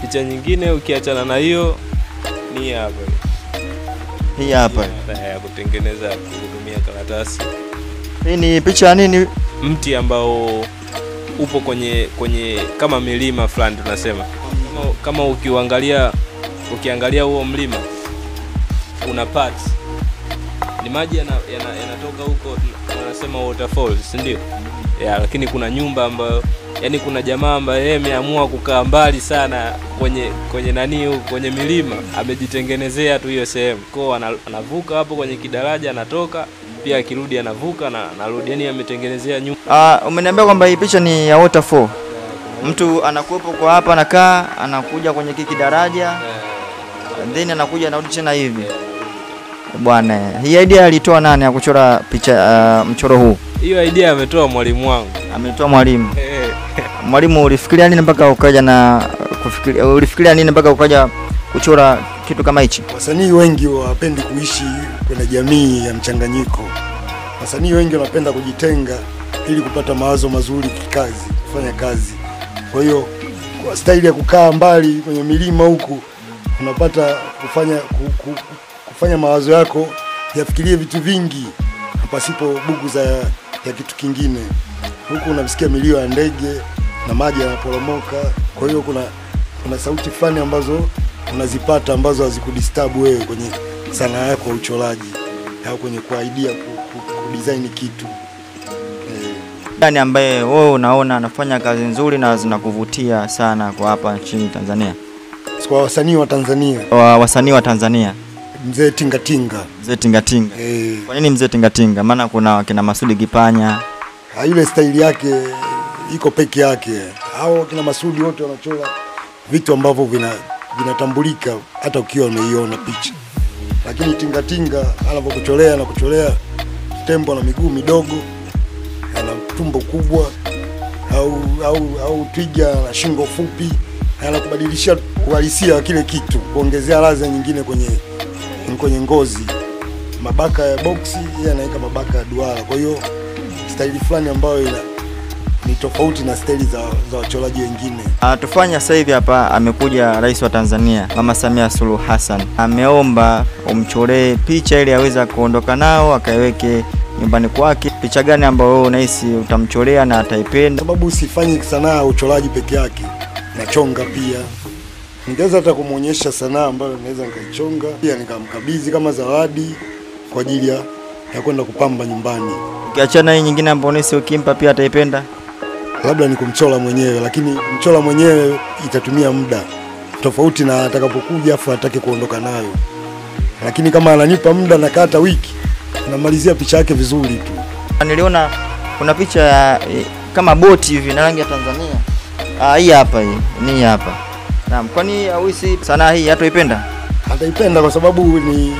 picha nyingine ukiachana na hiyo ni hapa Hii hapa. ya ya kutengeneza kutumia karatasi, Hii ni picha ya nini? mti ambao upo kwenye kwenye kama milima fulani tunasema, kama, kama ukiuangalia ukiangalia huo mlima una parts ni maji yanatoka yana, yana yanatoka huko wanasema waterfalls, si ndio? Ya, lakini kuna nyumba ambayo yani kuna jamaa ambaye yeye ameamua kukaa mbali sana kwenye kwenye nani huko kwenye milima, amejitengenezea tu hiyo sehemu kwao, ana- anavuka hapo kwenye kidaraja, anatoka pia akirudi anavuka na anarudi, yani ametengenezea nyumba Ah, umeniambia kwamba hii picha ni ya waterfall. Mtu anakuwepo kwa hapa anakaa, anakuja kwenye kiki daraja, then anakuja anarudi tena hivi. Bwana, hii idea alitoa nani ya kuchora picha ah, mchoro huu? hiyo idea ametoa mwalimu wangu Ametoa mwalimu. Eh, Mwalimu, ulifikiria nini mpaka ukaja na kufikiria, ulifikiria nini mpaka ukaja kuchora kitu kama hichi? Wasanii wengi hawapendi kuishi kwenye jamii ya mchanganyiko. Wasanii wengi wanapenda kujitenga ili kupata mawazo mazuri kikazi, kufanya kazi. Kwa hiyo kwa staili ya kukaa mbali kwenye milima huku unapata kufanya ku, ku, kufanya mawazo yako yafikirie vitu vingi pasipo bugu za ya kitu kingine. Huku unasikia milio ya ndege na maji yanaporomoka. Kwa hiyo kuna kuna sauti fulani ambazo unazipata ambazo hazikudisturb wewe kwenye sanaa yako ya uchoraji au kwenye kuaidia ku, ku, kudesign kitu eh. Gani ambaye wewe unaona anafanya kazi nzuri na zinakuvutia sana kwa hapa nchini Tanzania? Kwa wasanii wa Tanzania, Wa wasanii wa Tanzania, mzee Tingatinga mzee Tingatinga. eh, Kwa nini mzee Tingatinga? Maana kuna wakina Masudi Kipanya, ha, ile staili yake iko peke yake. Hao kina Masudi wote wanachora vitu ambavyo vina vinatambulika hata ukiwa umeiona picha, lakini Tingatinga anavyokucholea na kucholea tembo na miguu midogo, ana tumbo kubwa, au au au twiga na shingo fupi, anakubadilishia uhalisia wa kile kitu, kuongezea ladha nyingine kwenye kwenye ngozi. Mabaka ya boksi, yeye anaweka mabaka ya duara, kwa hiyo staili fulani ambayo ina ni tofauti na staili za, za wachoraji wengine. Ah, tufanye sasa hivi hapa, amekuja rais wa Tanzania Mama Samia Suluhu Hassan, ameomba umchoree picha ili aweze kuondoka nao akaiweke nyumbani kwake. Picha gani ambayo wewe unahisi utamchorea na ataipenda? sababu sifanyi sanaa ya uchoraji peke yake, nachonga pia. Ningeweza hata kumwonyesha sanaa ambayo naweza nikaichonga pia nikamkabidhi kama zawadi kwa ajili ya ya kwenda kupamba nyumbani, Ukiachana hii nyingine ambayo unahisi ukimpa pia ataipenda. labda ni kumchora mwenyewe, lakini mchora mwenyewe itatumia muda tofauti na atakapokuja afu atake kuondoka nayo, lakini kama ananipa muda na hata wiki, namalizia picha yake vizuri tu. Niliona kuna picha ya eh, kama boti hivi na rangi ya Tanzania. Ah, hii hapa hii, ni hii hapa. Naam, kwani hauhisi sanaa hii hatoipenda? ataipenda kwa sababu ni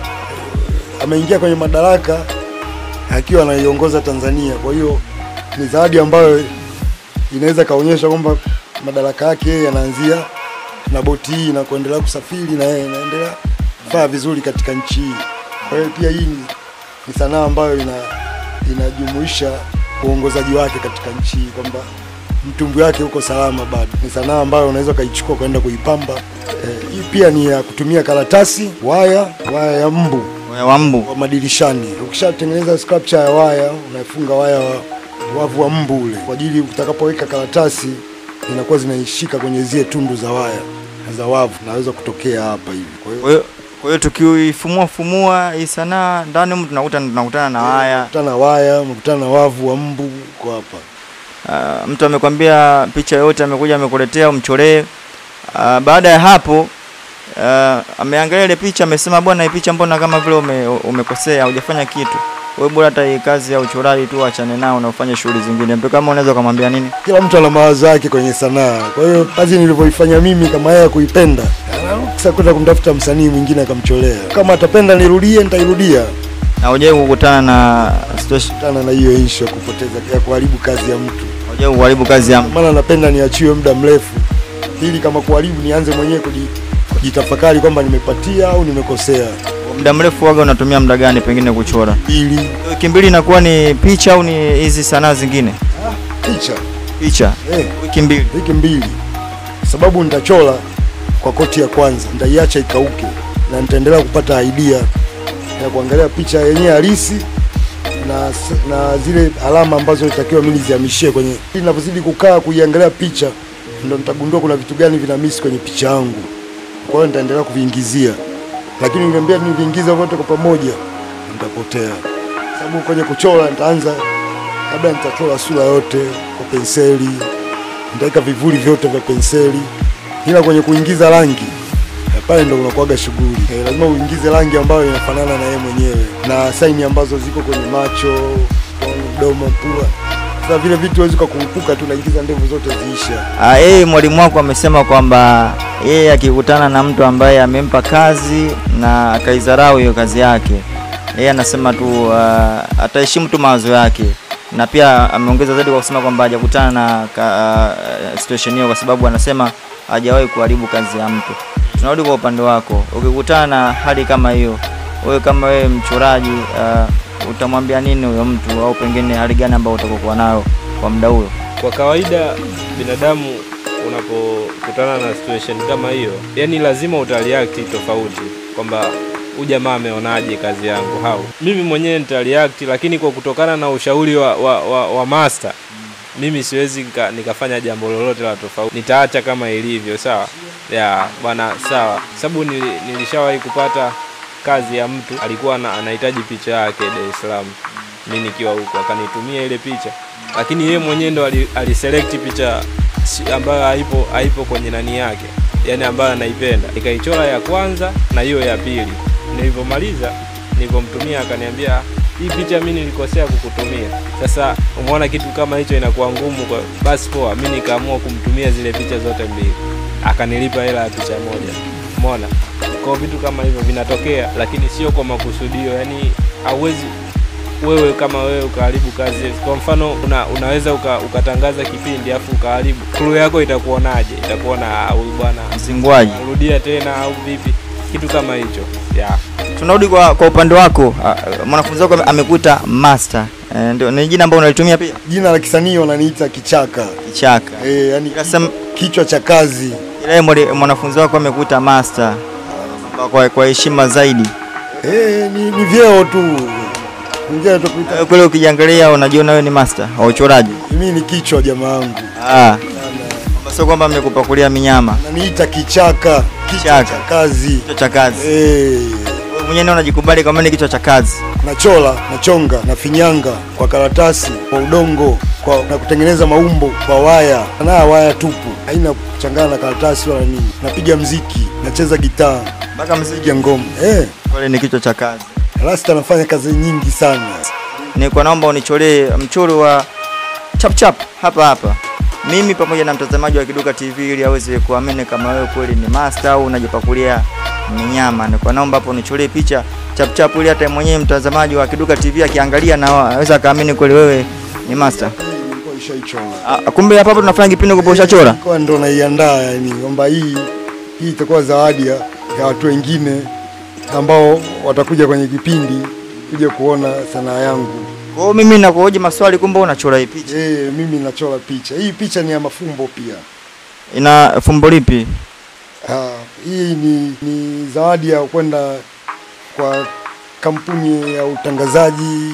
ameingia kwenye madaraka akiwa anaiongoza Tanzania. Kwa hiyo ni zawadi ambayo inaweza kaonyesha kwamba madaraka yake yeye yanaanzia na boti hii na kuendelea kusafiri na yeye inaendelea kufanya vizuri katika nchi hii. Kwa hiyo pia hii ni, ni sanaa ambayo ina inajumuisha uongozaji wake katika nchi hii kwamba mtumbu wake uko salama bado. Ni sanaa ambayo unaweza ukaichukua kwenda kuipamba. Eh, hii pia ni ya kutumia karatasi, waya, waya ya mbu Wa- wa mbu. wa madirishani. Ukishatengeneza sculpture ya waya, unafunga waya wa wavu wa mbu ule kwa ajili utakapoweka karatasi zinakuwa zinaishika kwenye zile tundu za waya za wavu, naweza kutokea hapa hivi. Kwa hiyo Kwa hiyo kwa hiyo tukiifumua fumua hii sanaa ndani humu tunakuta tunakutana na haya. unakutana na waya, unakutana na wavu wa mbu kwa hapa. Uh, mtu amekwambia picha yote amekuja amekuletea umchoree. Uh, baada ya hapo uh, ameangalia ile picha amesema, bwana, hii picha mbona kama vile ume, umekosea, hujafanya kitu. Wewe bora hata hii kazi ya uchoraji tu achane nao na ufanye shughuli zingine. Mtu kama unaweza kumwambia nini? Kila mtu ana mawazo yake kwenye sanaa. Kwa hiyo kazi nilivyoifanya mimi, kama yeye kuipenda, sasa kwenda kumtafuta msanii mwingine akamcholea. Kama atapenda nirudie, nitairudia. Na hujawahi kukutana na situation, Tana na hiyo issue ya kupoteza ya kuharibu kazi ya mtu. hujawahi kuharibu kazi ya mtu. maana napenda niachiwe muda mrefu ili kama kuharibu nianze mwenyewe kuji- kujitafakari kwamba nimepatia au nimekosea. Muda mrefu waga unatumia muda gani pengine kuchora? Ili Wiki mbili inakuwa ni picha au ni hizi sanaa zingine? picha Picha. eh, Wiki mbili. wiki mbili, sababu nitachora kwa koti ya kwanza, nitaiacha ikauke na nitaendelea kupata idea ya kuangalia picha yenyewe halisi na, s- na zile alama ambazo itakiwa mimi nizihamishie kwenye. Ninapozidi kukaa kuiangalia picha, ndo nitagundua kuna vitu gani vina miss kwenye picha yangu, kwa hiyo nitaendelea kuviingizia, lakini niambia niviingiza vyote kwa pamoja, nitapotea sababu kwenye kuchora nitaanza labda nitachora sura yote kwa penseli, nitaweka vivuli vyote vya penseli, ila kwenye kuingiza rangi eh, pale ndo unakuwaga shughuli eh, lazima uingize rangi ambayo inafanana na yeye mwenyewe na saini ambazo ziko kwenye macho, kwenye mdomo, pua. Sasa vile vitu huwezi ukakumbuka tu, naingiza ndevu zote ziisha. Ah, yeye mwalimu wako amesema kwamba yeye akikutana na mtu ambaye amempa kazi na akaidharau hiyo kazi yake, yeye anasema tu ah, ataheshimu tu mawazo yake, na pia ameongeza zaidi kwa kusema kwamba hajakutana na ka, uh, situation hiyo kwa sababu anasema hajawahi kuharibu kazi ya mtu. Tunarudi kwa upande wako, ukikutana na hali kama hiyo, wewe kama wewe mchoraji uh, utamwambia nini huyo mtu, au pengine hali gani ambayo utakokuwa nayo kwa muda huo? Kwa kawaida binadamu unapokutana na situation kama hiyo, yani lazima utareact tofauti, kwamba huyu jamaa ameonaje kazi yangu hau mimi mwenyewe nitareact, lakini kwa kutokana na ushauri wa, wa, wa, wa master mimi siwezi nika, nikafanya jambo lolote la tofauti, nitaacha kama ilivyo. Sawa ya bwana, sawa, sababu nili, nilishawahi kupata kazi ya mtu alikuwa ana- anahitaji picha yake Dar es Salaam, mimi nikiwa huko, akanitumia ile picha, lakini yeye mwenyewe ndo ali- aliselect picha si- ambayo haipo haipo kwenye nani yake, yani ambayo anaipenda, nikaichora ya kwanza na hiyo ya pili. Nilivyomaliza, nilivyomtumia akaniambia hii picha mimi nilikosea kukutumia. Sasa umeona kitu kama hicho inakuwa ngumu kwa basi poa, mimi nikaamua kumtumia zile picha zote mbili, akanilipa hela ya picha moja. Umeona, kwa vitu kama hivyo vinatokea, lakini sio kwa makusudio. Yani hauwezi wewe kama wewe ukaharibu kazi. Kwa mfano una, unaweza uka, ukatangaza kipindi afu ukaharibu, crew yako itakuonaje? Itakuona "Ah, huyu bwana Mzingwaji. rudia tena au vipi? Kitu kama hicho yeah. Tunarudi kwa, kwa upande wako ah, mwanafunzi wako ame- amekuita master eh, ndio ni jina ambalo unalitumia pia Jina la kisanii wananiita kichaka kichaka eh, yani Kasem, kichwa cha kazi. ila yeye mwali- mwanafunzi wako amekuita master kwa- kwa kwa heshima zaidi Eh, ni, ni vyeo tu Mwingine tu kuita Wewe kule ukijiangalia unajiona wewe ni master wa uchoraji mimi ni kichwa jamaa wangu. ah Kwamba sio kwamba amekupakulia minyama Ananiita kichaka, kichwa Kichaka. cha kazi. kichwa cha kazi Eh, wewe mwenyewe ndio unajikubali kama ni kichwa cha kazi nachora, nachonga, nafinyanga kwa karatasi, kwa udongo, kwa na kutengeneza maumbo kwa waya. Na waya tupu, haina kuchangana na karatasi wala nini. Napiga mziki, nacheza gitaa, mpaka mziki napiga ngoma. Eh, kule ni kichwa cha kazi Rasta anafanya kazi nyingi sana. nilikuwa naomba unicholee mchoro wa chap chap hapa hapa mimi pamoja na mtazamaji wa Kiduka TV ili aweze kuamini kama wewe kweli ni master au unajipakulia minyama. Nilikuwa naomba hapo unicholee picha chap chap ili hata mwenyewe mtazamaji wa Kiduka TV akiangalia na aweza akaamini kweli wewe ni master. Hii nilikuwa nishaichora. Ah, kumbe hapa hapa tunafanya kipindi kwa ushachora. Kwa ndo naiandaa yani kwamba hii hii itakuwa zawadi ya, ya watu wengine ambao watakuja kwenye kipindi kuja kuona sanaa yangu. Kwa hiyo mimi nakuhoji maswali kumbe unachora hii picha. Eh, mimi nachora picha. Hii picha ni ya mafumbo pia. Ina fumbo lipi? Ah, hii ni, ni zawadi ya kwenda kwa kampuni ya utangazaji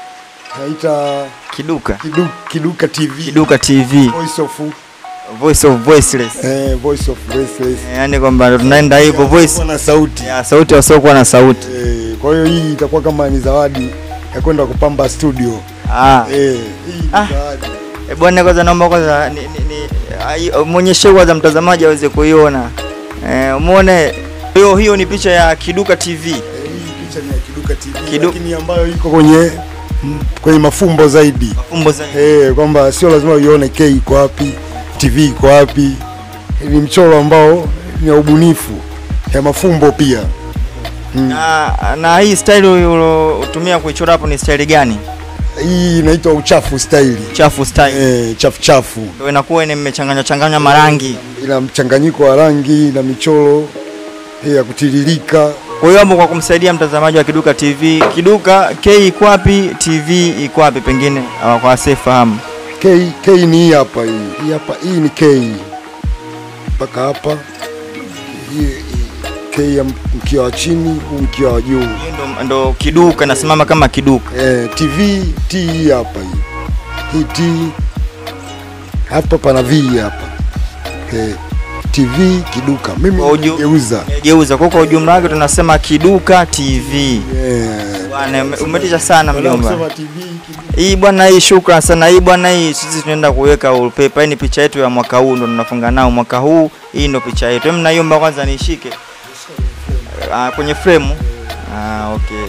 naita Kiduka. Kidu, Kiduka TV. Kiduka TV. Voice of Voice of voiceless. eh, Voice of Voiceless. Eh, Yaani kwamba tunaenda hivyo voice Kuwa na sauti. ya sauti wasiokuwa na sauti. Eh, kwa hiyo hii itakuwa kama ni zawadi ya kwenda kupamba studio. Ah. Eh, hii ni Ah. zawadi. E bwana, kwanza naomba kwanza ni, ni, ni, ai- muonyeshe kwanza mtazamaji aweze kuiona. Eh, muone hiyo hiyo ni picha ya Kiduka TV. Eh, hii picha ni ya Kiduka TV Kidu- lakini ambayo iko kwenye mm, kwenye mafumbo zaidi. Mafumbo zaidi. Eh, kwamba sio lazima uione K iko wapi, TV iko wapi. Ni mchoro ambao ni ya ubunifu ya mafumbo pia. Mm. Na, na hii style ulotumia kuichora hapo ni style gani? Hii inaitwa uchafu style. Chafu style. Eh, chafu chafu. Ndio inakuwa ni mmechanganya changanya marangi. Ina mchanganyiko wa rangi na michoro eh, ya kutiririka. Kwa hiyo hapo kwa kumsaidia mtazamaji wa Kiduka TV, Kiduka K iko wapi, TV iko wapi pengine ah, kwa asiyefahamu. K, K ni hii hapa hii. Hii hapa hii ni K. Mpaka hapa. hii hii K ya mkia wa chini, huu mkia wa juu. Hiyo ndo, ndo kiduka nasimama kama kiduka. Eh, TV T hii hapa hii. Hii T hapa pana V hapa. Eh, TV kiduka. Mimi Kwa uju- nimegeuza. Geuza kwa kwa ujumla wake tunasema kiduka TV. Eh. Bwana ume- umetisha sana Wala mjomba. kusema TV kiduka. Hii bwana, hii shukran sana. Hii bwana, hii sisi tunaenda kuweka wallpaper. Hii ni picha yetu ya mwaka huu, ndo tunafunga nao mwaka huu. Hii ndo picha yetu. Hebu naiomba kwanza nishike ah, kwenye frame. Ah, okay.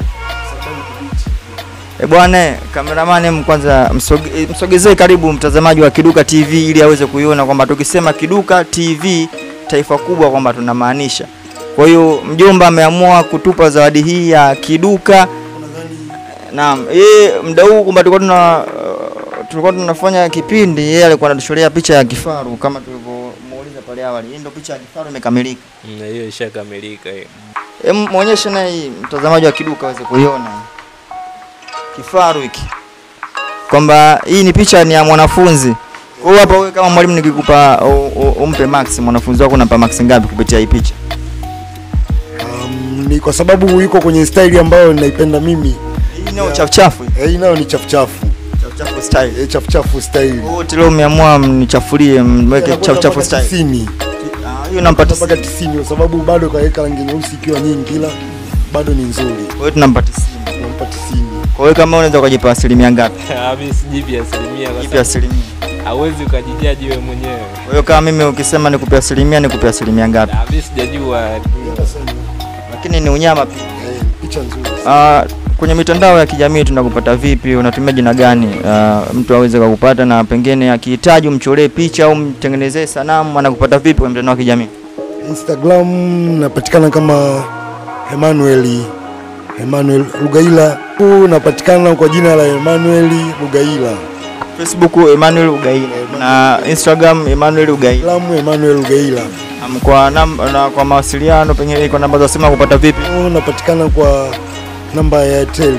E bwana, kameramani em, kwanza msoge, eh, msogezee karibu mtazamaji wa Kiduka TV ili aweze kuiona kwamba tukisema Kiduka TV taifa kubwa kwamba tunamaanisha. Kwa hiyo mjomba ameamua kutupa zawadi hii ya Kiduka Naam, yeye muda huu kwamba tulikuwa tuna uh, tulikuwa tunafanya kipindi, yeye alikuwa anatuchorea picha ya kifaru kama tulivyomuuliza pale awali. Hii ndio picha ya kifaru imekamilika. Mm, hiyo ishakamilika hiyo. Hem, muonyeshe naye hii mtazamaji wa Kiduka aweze kuiona kifaru hiki, kwamba hii ni picha ni ya mwanafunzi. Kwa hiyo hapa wewe kama mwalimu nikikupa u- u- umpe max mwanafunzi wako unampa max ngapi kupitia hii picha? Um, ni kwa sababu yuko kwenye staili ambayo ninaipenda mimi. Hii ni chafu chafu, Eh, hii nayo ni chafu chafu. chafu chafu style. Eh, chafu chafu style. Wote leo umeamua mnichafulie mweke Anakwenda chafu chafu mpaka style. 90. Ah, hiyo nampa mpaka 90 kwa sababu bado kaweka rangi nyeusi ikiwa nyingi, ila bado ni nzuri. Kwa hiyo tunampa 90. Nampa 90. Kwa hiyo kama unaweza ukajipa asilimia ngapi? Ah, mimi sijipi asilimia kwa Jipe sababu asilimia. hauwezi ukajijaji wewe mwenyewe. Kwa hiyo kama mimi ukisema nikupe asilimia nikupe asilimia ngapi? Ah, mimi sijajua. Lakini ni unyama pia. Eh, picha nzuri. Ah, kwenye mitandao ya kijamii tunakupata vipi? Unatumia jina gani? Ah, mtu aweze kukupata na pengine akihitaji umcholee picha au mtengenezee sanamu anakupata vipi kwenye mitandao ya kijamii? Instagram napatikana kama Emmanuel Emmanuel Lugaila. Huu napatikana kwa jina la Emmanuel Lugaila. Facebook Emmanuel Ugaila na Instagram Emmanuel Ugaila. Instagram Emmanuel Lugaila. Um, kwa namba na kwa mawasiliano pengine kwa namba za simu kupata vipi? Huu napatikana kwa namba ya Airtel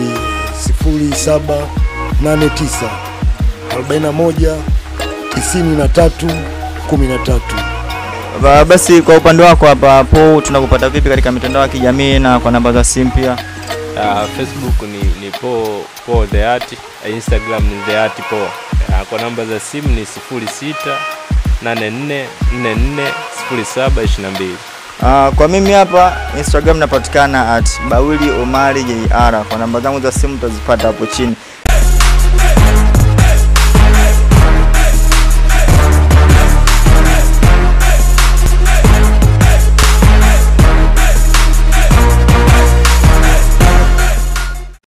0789 41 93 13. Ba- Basi kwa upande wako hapa po tunakupata vipi katika mitandao ya kijamii na kwa namba za simu pia? Ah, Facebook ni, ni po, po the art, Instagram ni the art po. Ah, kwa namba za simu ni 06 84 44 07 22. Uh, kwa mimi hapa Instagram napatikana at Bawili Omari JR. Kwa namba zangu za simu utazipata hapo chini.